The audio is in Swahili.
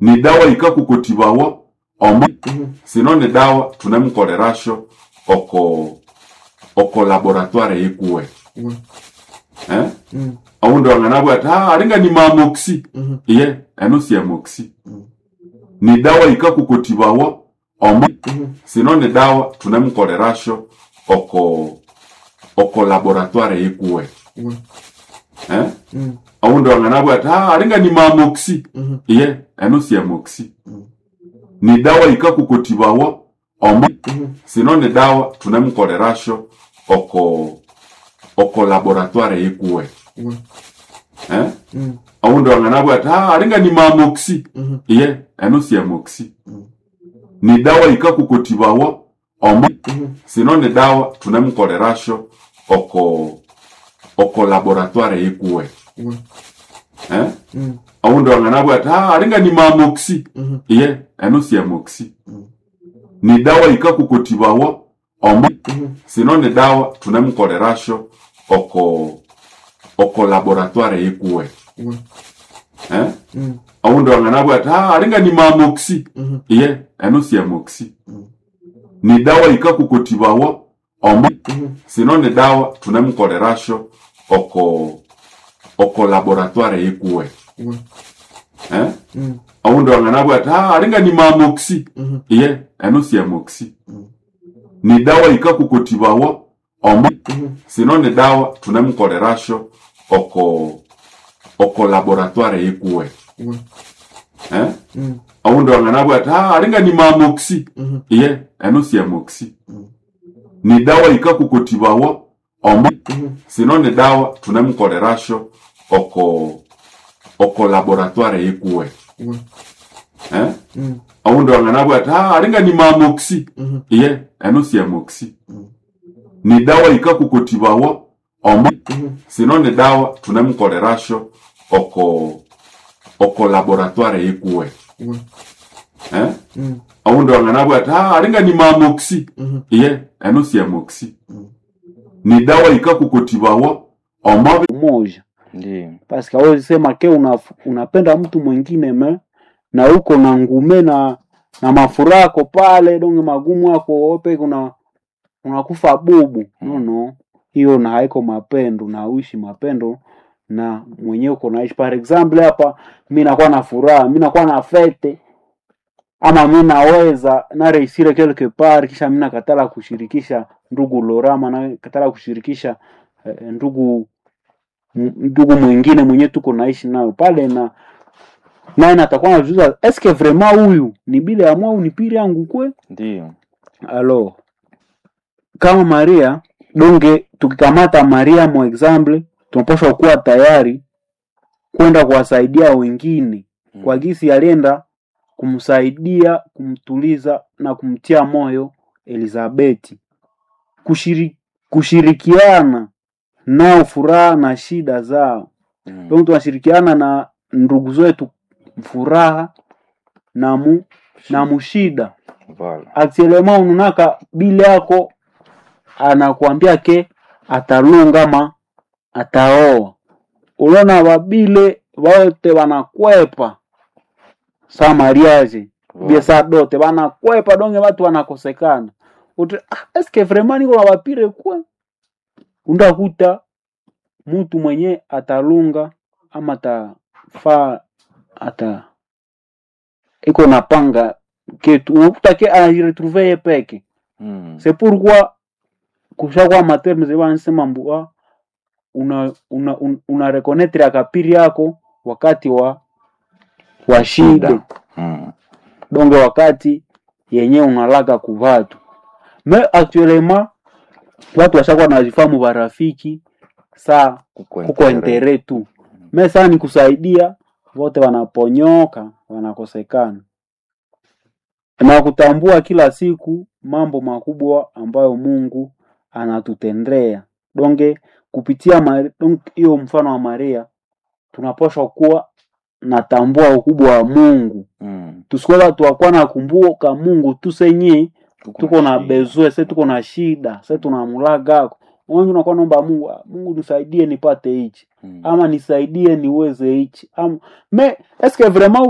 ni dawa ikakukotibawa omo sino ni dawa tunemkolerasho oko oko laboratoire yekuwe eh aundi wang'anabwa ati ah, aringa ni mamoxi iye eno si amoxi ni dawa ikakukotibawa omo sino ni dawa tunemkolerasho oko oko laboratoire yekuwe eh aundi wang'anabwa ati ah, aringa ni mamoxi iye eno si amoxi ni dawa ikakukotibawa omo sino ni dawa tunemkolerasho oko oko laboratoire yekuwe eh aundi wang'anabwa ati ah, aringa ni mamoxi iye eno si amoxi ni dawa ikakukotibawa omo sino ni dawa tunemkolerasho oko oko laboratoire yekuwe eh aundi wang'anabwa ati ah, aringa ni mamoxi iye eno si amoxi ni dawa ikakukotibawa omo sino ni dawa tunemkolerasho oko oko laboratoire yekuwe eh aundi wang'anabwa ati ah, aringa ni mamoxi iye eno si amoxi ni dawa ikakukotibawa omo sino ni dawa tunemkolerasho oko oko laboratoire yekuwe eh aundi wang'anabwa ati ah, aringa ni mamoxi iye eno si amoxi ni dawa ikakukotibawa omo sino ni dawa tunemkolerasho oko oko laboratoire yekuwe eh aundi wang'anabwa ati ah, aringa ni mamoxi iye eno si amoxi ni dawa ikakukotibawa omo sino ni dawa tunemkolerasho oko oko laboratoire yekuwe eh aundi wang'anabwa ati ah, aringa ni mamoxi iye eno si amoxi ni dawa ikakukotibawa omo sino ni dawa tunemkolerasho oko oko laboratoire yekuwe eh aundi wang'anabwa ati ah, aringa ni mamoxi iye eno si amoxi ni dawa ikakukotibawa omo moja Ndiyo. paske awezi sema ke una, unapenda mtu mwingine me na uko na ngume na na mafurako pale donge magumu ako ope kuna unakufa bubu no no hiyo na haiko mapendo na uishi mapendo na mwenyewe uko naishi par example hapa mi nakuwa na furaha mi nakuwa na fete ama mi naweza nareisire quelque part kisha mi nakatala kushirikisha ndugu lorama na katala kushirikisha eh, ndugu m- ndugu mwingine mwenyewe tuko naishi nayo pale na naye natakuwa najuza eske vraiment huyu ni bile ya mwau ni pili yangu kwe Ndiyo. alo kama maria donge tukikamata maria mo example tunapaswa kuwa tayari kwenda kuwasaidia wengine kwa gisi alienda kumsaidia kumtuliza na kumtia moyo elizabeti Kushiri, kushirikiana nao furaha na shida zao Mm. donc tunashirikiana na ndugu zetu furaha na mu na mushida Voilà. actuellement ununaka bile yako anakuambia ke atalunga ma ataoa unaona babile wote wanakwepa sa mariage bie sa dote wanakwepa donge watu wanakosekana Uti, ah, eske vraiment niko na bapire kwe undakuta mtu mwenye atalunga ama atafaa ata iko napanga ketu unakuta ke anajiretrouve ye peke Mm. c'est pourquoi kushakuwa materme zeba nisema mbua una una, una, una reconnaître akapiri yako wakati wa wa shida Mm. donge wakati yenye unalaga kuvatu me actuellement watu washakuwa nazifamu barafiki saa Kuko kuko intere. entere tu me saa ni kusaidia wote wanaponyoka wanakosekana na kutambua kila siku mambo makubwa ambayo mungu anatutendea donge kupitia Mari- donge hiyo mfano wa maria tunapaswa kuwa natambua ukubwa wa mungu Mm. tusikuwa watu wakuwa nakumbuka mungu tu senye tuko na shida. bezwe se tuko na shida se tunamulagako wengi unakuwa naomba mungu "Ah, mungu nisaidie nipate hichi Mm. ama nisaidie niweze hichi ama me eske vraiment